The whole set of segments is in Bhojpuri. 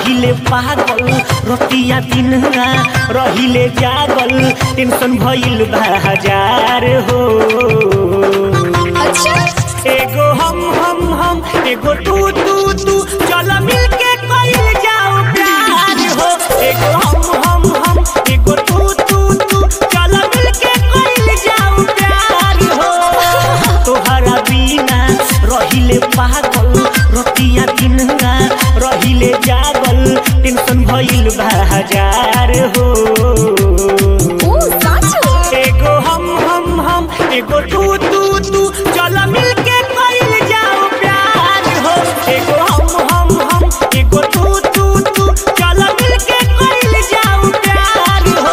रहिले पागल रतिया दिनरा रहिले जागल टेंशन भइल बा हजार हो अच्छा एगो हम हम हम एगो तू तू तू चल मिलके कइल जाओ प्यार हो एगो हम हम हम एगो तू तू तू चल मिलके कइल जाओ प्यार हो तोहरा बिना रहिले पागल रतिया दिनरा रहिले जागल टेंशन भइल बा हजार हो ओ साचो एगो हम हम हम एगो तू तू तू चल मिलके कइल जाओ प्यार हो एगो हम हम हम एगो तू तू तू चल मिलके कइल जाओ प्यार हो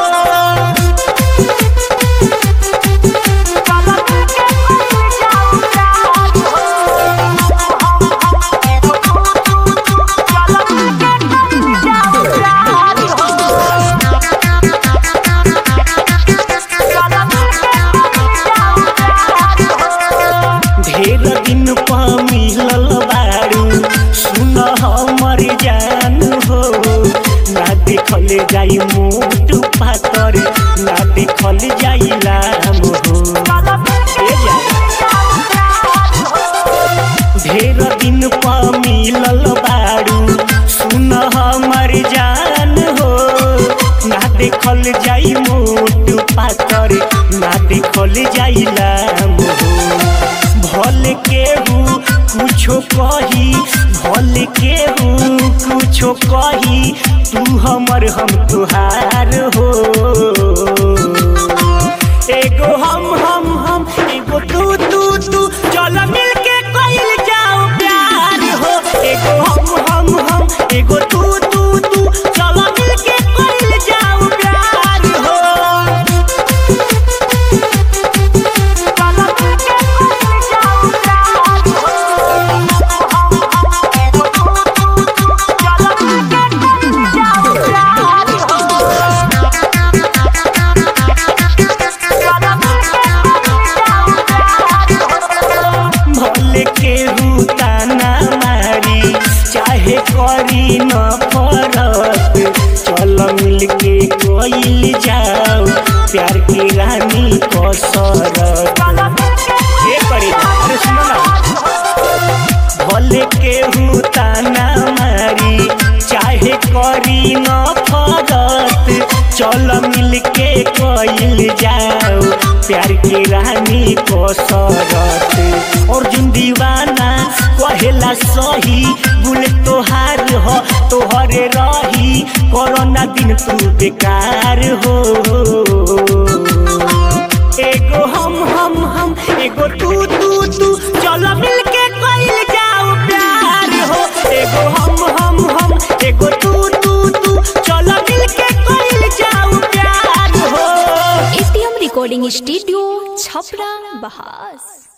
चल मिलके कइल जाओ प्यार हो एगो तू तू तू चल मिलके कइल जाओ प्यार हो ढेर दिन पा मिलल बारू सुन हमर जान हो ना देखल जाई मोट पातर ना देखल जाई लाम हो ए जा। ढेर दिन पा मिलल बारू सुन हमर जान हो ना देखल जाई मोट पातर ना देखल जाई लाम हो भल केहू कुछो कही भल केहू कुछो कही तू हमर हम तुहार हो एगो हम हम हम एगो तू तू तू चल मिलके कइल जाओ प्यार हो एगो हम हम हम एगो तू तू तू चल मिलके कइल जाओ प्यार हो चल मिलके कइल जाओ प्यार हो एगो तू तू तू चल मिलके कइल जाओ प्यार हो भले के रूताना मारी चाहे करी न फरक चल मिल के कोइल जाओ प्यार की रानी कसरत ये करी अरे सुनो ना भले के ताना मारी चाहे करी न फरत चल मिल के कइल जाओ प्यार की रानी कसरत अर्जुन दीवाना कहेला सही बुल तोहार हो तोहरे रही कोरोना दिन तू बेकार हो एगो हम हम हम एगो तू तू तू चलो मिलके कइल जाओ प्यार हो एगो हम हम हम एगो तू तू तू चलो मिलके कइल जाओ प्यार हो एटीएम रिकॉर्डिंग स्टूडियो छपरा बहास